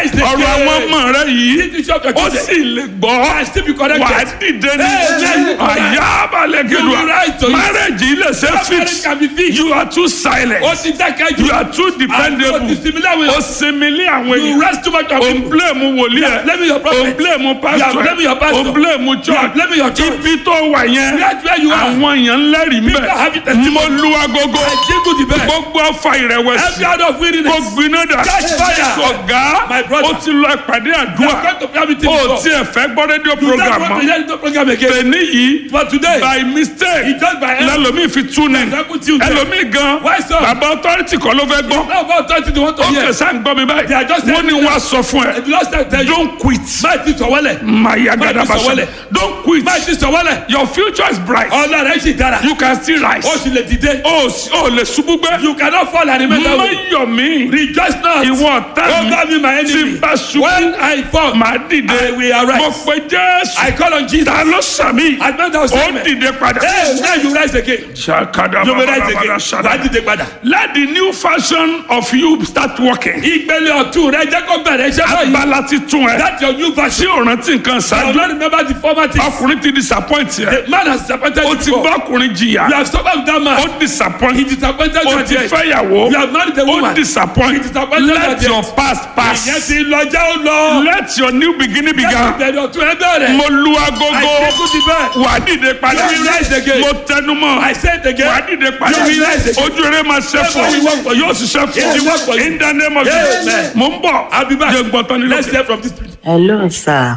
rise again. ọ̀rọ̀ àwọn ọmọ rẹ yìí This is your ó children. sì lè gbọ́ Can still be corrected. wà á dìde ní Amen. àyà abalẹ̀ You will gẹ̀dùà rise to it. marriage yìí lè ṣe That marriage fix can be fixed. you are too silent Ó ti dákẹ́ jù. you are too Àti ó ti dependable sinmi láwọn ó èèyàn. sinmi lé àwọn You èèyàn rest too much on o n people. blame wòlíì You are blaming your ẹ prophet. o n blame You are pastor blaming your ẹ pastor. o n blame You are church blaming your church. ibi tó wà yẹn That's where you are. àwọn èèyàn ń lẹ́rìí People have it mbẹ́ testimony. mo lu agogo I jingle the bell. gbogbo ọfà ìrẹ̀wẹ̀sì Every out of kò weariness. gbiná dà Catch fire. ọ̀gá My brother. ó ti lọ ìpàdé You are àdúrà going to prayer meeting ó before. tiẹ̀ fẹ́ gbọ́ rédíò You don't program want to mọ́ hear the program again. tẹ̀ní yìí But today, by mistake He just by error. lẹ́lòmíì fi tún ní Example Tuesday. ẹlòmíì gan Why so? bàbá authority kan ló fẹ́ gbọ́ Now about thirty they want to ó hear. kẹsà ń gbọ́ mi They are just báyìí wọ́n ní telling wọ́n á sọ fún ẹ The last time I tell you. don't quit Máa ti sọ̀wọ́lẹ̀. maya Má ti gadabasa sọ̀wọ́lẹ̀. don't quit Máa ti sọ̀wọ́lẹ̀. your future is bright Ọ̀la rẹ̀ sì dára. you can still rise Ó sì lè dìde. ó sì- ó lè ṣubú gbé You cannot fall and remain that má way. yọ̀ mí Rejoice not. ìwọ ọ̀tá Over me my tí enemy. n bá ṣubú When I fall, màá dìde I will arise. mo pe jésù I call on Jesus. ta ló sàmì I know that was ó amen. dìde padà. Hey, now you rise again. Ṣàkàdà You will rise bàbàbàbà again. ṣàdà. Wàá dìde padà. Let the new fashion of you start working. Ìgbẹ́lẹ̀ ọ̀tún rẹ jẹ́ kó bẹ̀rẹ̀ iṣẹ́ báyìí. Abala ti tún ẹ. That's your new Tí version. o rántí nǹkan I ṣáájú. don't remember the former thing. Ọkùnrin ti disappoint yẹ. The man has disappointed O you ti before. bá ọkùnrin jìyà. You have suffered with that man. O disappoint. He disappointed you O at ti the end. fẹ́yàwó. You have married a O woman. disappoint. He disappointed Let at the your end. past Ìyẹn pass. ti lọ jẹ́ ó lọ. Let your new beginning begin. Ìbẹ̀rẹ̀ ọ̀tún ẹ bẹ̀rẹ̀. Mo lu I agogo. take the bell. Wà á dìde padà. You will rise again. Mo tẹnu mọ́. I say it again. Wà á dìde padà. You will rise again. Ojú eré máa ṣe fún It will work for ọ. you. Yóò ṣiṣẹ́ It will work for fún you. ọ. In the name of Amen. Jesus. Mo ń bọ̀. I'll be back. Jẹ́ gbọ́ntán nílò. Let's hear from this spirit. hello sir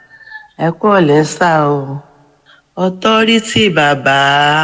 ẹ kú ọ̀lẹ́ sá o ọtọ́rítì bàbá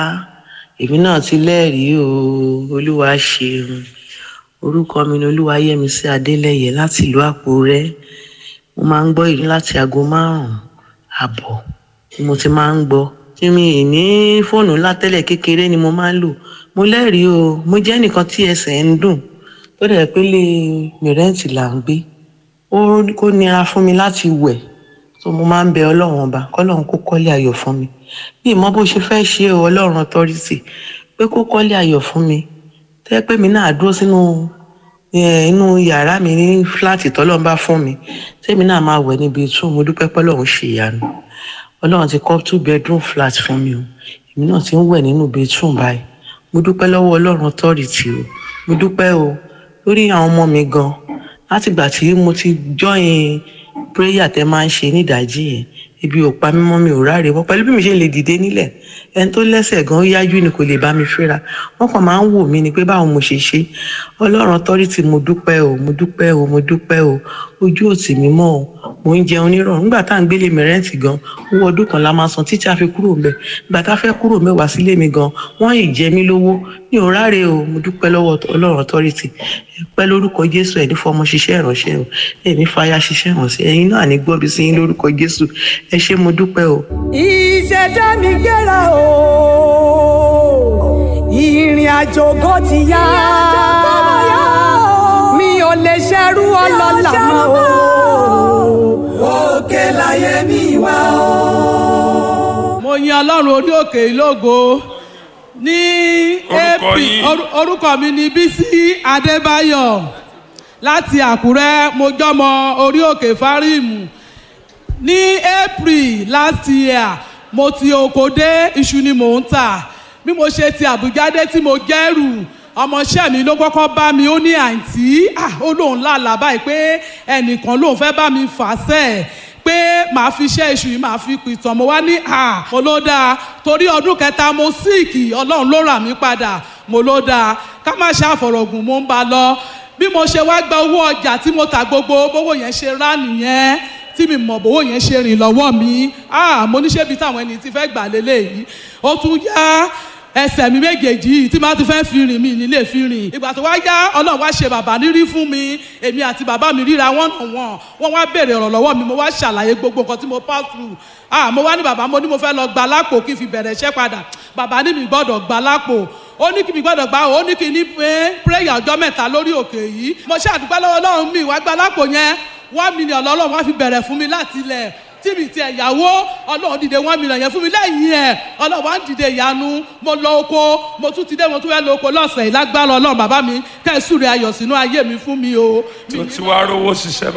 èmi náà ti lẹ́rìí o olúwa ṣeun orúkọ mi ni olúwayẹmísí adélẹyẹ láti ìlú àkúrẹ́ mo máa ń gbọ́ èyí láti aago márùn-ún àbọ̀ ni mo ti máa ń gbọ́ tí mi ì ní fóònù ńlá tẹ́lẹ̀ kékeré ni mo máa ń lò mo lẹ́rìí o mo jẹ́ nìkan tí ẹsẹ̀ ń dùn tó dẹ̀ pé lè mìrẹ́ǹtì là ń gbé ó kó nira fún mi láti wẹ̀ so mo máa ń bẹ ọlọ́run ọba kọ́lọ́run kó kọ́lé ayọ̀ fún mi bí ìmọ̀ bó ṣe fẹ́ ṣe o ọlọ́run authority pé kó kọ́lé ayọ̀ fún mi tẹ́ pé mi náà dúró sínú eh, inú yàrá mi ní fúláàtì tọ́lọ́run bá fún mi tẹ́mi náà máa wẹ̀ níbi tún mo dúpẹ́ pọ́lọ́run ṣe ìyanu ọlọ́run ti kọ́ two bedroom flat fún mi o èmi náà ti ń wẹ̀ nínú bedroom báyìí mo dúpẹ́ lọ́wọ́ ọlọ́run authority o mo dúpẹ́ o lórí àwọn ọmọ mi gan látìgbà tí mo ti join prayer tẹ máa ń ṣe nídàájí yẹn ibi ò pa mímọ́ mi ò ráre wọ́n pẹ̀lú bí mi ṣe lè dìde nílẹ̀ ẹni tó lẹ́sẹ̀ gan ó yájú ni kò lè bá mi fẹ́ra wọ́n kàn máa ń wò mí ni pé báwo mo ṣe ṣe ọlọ́run authority mo dúpẹ́ o mo dúpẹ́ o mo dúpẹ́ o ojú òtì mi mọ́ o mo ń jẹun nírọ̀rùn nígbà tá à ń gbélé mi rẹ́ǹtì gan owó ọdún kan la máa san títí a fi kúrò ńbẹ̀ ìgbà tá a fẹ́ kúrò mẹ́wàá sílé mi gan wọ́n ì jẹ mí lówó mi ò ráre o mo dúpẹ́ lọ́wọ́ ọlọ́run authority ẹ pẹ́ lórúkọ jésù ẹ̀ ní fọmọ ṣiṣẹ́ ìránṣẹ́ o ẹ̀ ní fàyà ṣiṣẹ́ ìránṣẹ́ ẹ̀yin náà ní gbọ́bi sí yín lórúkọ jésù ẹ ṣé mo dúpẹ́ o. ìṣẹ̀dá mi gbéra o ìrìn àjò ògo ti yá mi ò lè ṣerú ọlọ́lá mọ́ o òkè láyé mi wá o. mo yin ọlọ́run orí òkè ìlógo ní Orúkọ ap yín? or- orúkọ mi ni bísí adébáyọ̀ láti àkúrẹ́ mo jọmọ orí òkè fáríìmù ní april last year mo ti oko dé iṣu ni mò ń tà bí mo ṣe ti àbújá dé tí mo gẹ́rù ọmọọṣẹ́ mi ló kọ́kọ́ bá mi ó ní àǹtí ah, ó lóun lálàá báyìí pé ẹnìkan lóun fẹ́ bá mi fà sẹ́ẹ̀ pé màá fi iṣẹ́ iṣu yìí màá fi pìtàn mo wá ní à mo ló dáa torí ọdún kẹta mo síìkì ọlọ́run ló rà mí padà mo ló dáa ká má ṣe àfọ̀rọ̀gùn mo ń ba lọ bí mo ṣe wá gba owó ọjà tí mo tà gbogbo bówó yẹn ṣe rá nìyẹn tí mi mọ̀ bówó yẹn ṣe rìn lọ́wọ́ mi ah mo ní ṣébi táwọn ẹni tí fẹ́ gbà lélẹ́yìí ó tún yá ẹsẹ̀ mi méjèèjì yìí tí máa ti fẹ́ fi rìn mí nílé fi rìn ìgbà tó wá yá ọlọ́run wá ṣe bàbá rírí fún mi èmi àti bàbá mi ríra wọ́n nà wọ́n wọ́n wá béèrè ọ̀rọ̀ lọ́wọ́ mi mo wá ṣàlàyé gbogbo nǹkan tí mo pass through ah mo wá ní bàbá mo ní mo fẹ́ lọ gba lápò kí n fi bẹ̀rẹ̀ iṣẹ́ padà bàbá ní mi gbọ́dọ̀ gba lápò ó ní kí mi gbọ́dọ̀ gba ó ní kí ní pé prayer ọjọ́ mẹ́ta lórí òkè yìí mo ṣàdúgbò lọ́wọ́ ọlọ́run mi wá gba lápò yẹn one million lọ́lọ́run wá fi bẹ̀rẹ̀ fún mi láti ilẹ̀ tí mi ti ẹ̀yàwó ọlọ́run dìde one million yẹn fún mi lẹ́yìn ẹ̀ ọlọ́run wá ń dìde ìyanu mo lọ oko mo tún ti dé mo tún fẹ́ lọ oko lọ́sẹ̀ yìí lágbára ọlọ́run bàbá mi kẹ́sùrẹ́ ayọ̀ sínú ayé mi fún mi o. tó ti wá rówó ṣiṣẹ́